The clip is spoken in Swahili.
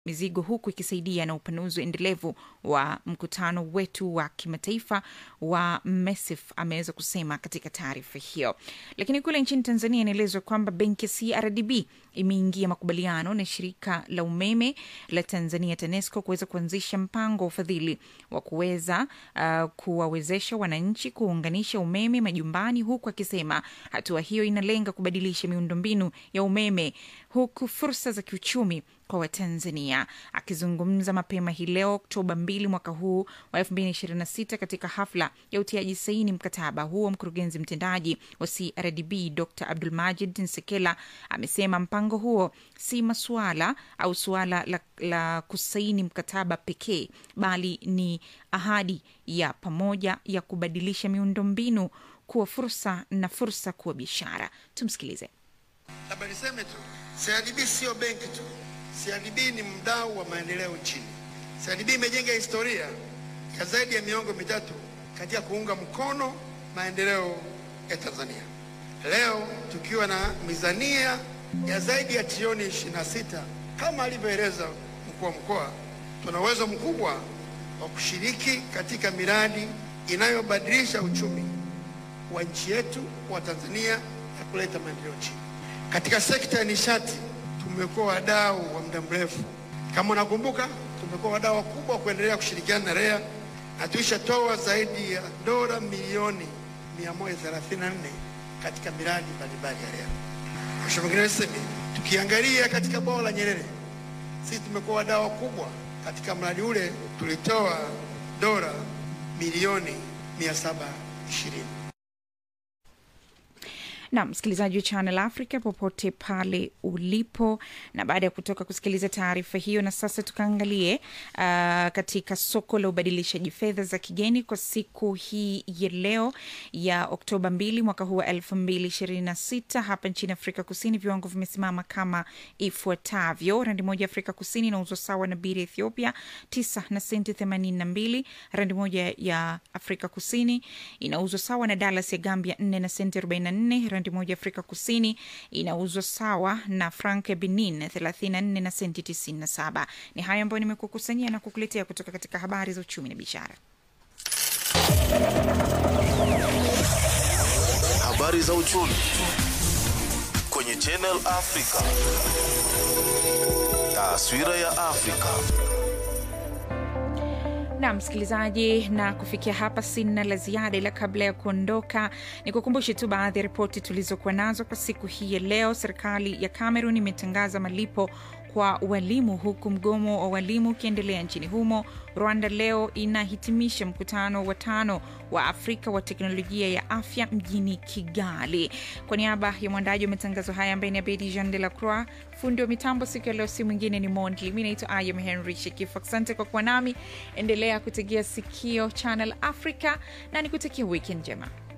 mizigo huku ikisaidia na upanuzi endelevu wa mkutano wetu wa kimataifa wa MESIF, ameweza kusema katika taarifa hiyo. Lakini kule nchini Tanzania inaelezwa kwamba benki ya CRDB imeingia makubaliano na shirika la umeme la Tanzania TANESCO kuweza kuanzisha mpango wa ufadhili wa kuweza uh, kuwawezesha wananchi kuunganisha umeme majumbani, huku akisema hatua hiyo inalenga kubadilisha miundombinu ya umeme huku fursa za kiuchumi kwa Watanzania. Akizungumza mapema hii leo Oktoba 2 mwaka huu wa 2026 katika hafla ya utiaji saini mkataba huo, mkurugenzi mtendaji wa CRDB Dr Abdulmajid Nsekela amesema mpango huo si masuala au suala la, la kusaini mkataba pekee, bali ni ahadi ya pamoja ya kubadilisha miundombinu kuwa fursa na fursa kuwa biashara. Tumsikilize. Labda niseme tu CRDB sio benki tu. CRDB ni mdau wa maendeleo nchini. CRDB imejenga historia ya zaidi ya miongo mitatu katika kuunga mkono maendeleo ya Tanzania. Leo tukiwa na mizania ya zaidi ya trilioni 26 kama alivyoeleza mkuu wa mkoa, tuna uwezo mkubwa wa kushiriki katika miradi inayobadilisha uchumi wa nchi yetu wa Tanzania na kuleta maendeleo nchini. Katika sekta ya nishati tumekuwa wadau wa muda mrefu. Kama unakumbuka, tumekuwa wadau wakubwa wa kuendelea kushirikiana na REA na tulishatoa zaidi ya dola milioni 134 katika miradi mbalimbali ya REA. Mheshimiwa Mgeni Rasmi, tukiangalia katika bwawa la Nyerere, sisi tumekuwa wadau wakubwa katika mradi ule, tulitoa dola milioni 720. na msikilizaji wa Channel Africa popote pale ulipo, na baada ya kutoka kusikiliza taarifa hiyo, na sasa tukaangalie uh, katika soko la ubadilishaji fedha za kigeni kwa siku hii ya leo ya Oktoba 2 mwaka huu wa 2026 hapa nchini Afrika Kusini, viwango vimesimama kama ifuatavyo: randi moja ya Afrika Kusini inauzwa sawa na biri ya Ethiopia 9 na senti 82. Randi moja ya Afrika Kusini inauzwa sawa na dalas ya Gambia 4 na senti 44. Randi moja Afrika Kusini inauzwa sawa na frank ya Benin 34 na senti 97. Ni hayo ambayo nimekukusanyia na kukuletea kutoka katika habari za uchumi na biashara. Habari za uchumi kwenye Channel Africa. Taswira ya Afrika. na msikilizaji, na kufikia hapa sina la ziada, ila kabla ya kuondoka ni kukumbushe tu baadhi ya ripoti tulizokuwa nazo kwa siku hii ya leo. Serikali ya Cameroon imetangaza malipo kwa walimu huku mgomo wa walimu ukiendelea nchini humo. Rwanda leo inahitimisha mkutano wa tano wa Afrika wa teknolojia ya afya mjini Kigali. Kwa niaba ya mwandaji wa matangazo haya ambaye ni Abedi Jean de la Croix, fundi wa mitambo siku ya leo si mwingine ni Mondli. Mi naitwa Ayam Henry Shekifu. Asante kwa kuwa nami, endelea kutegea sikio Channel Africa na nikutakia weekend njema.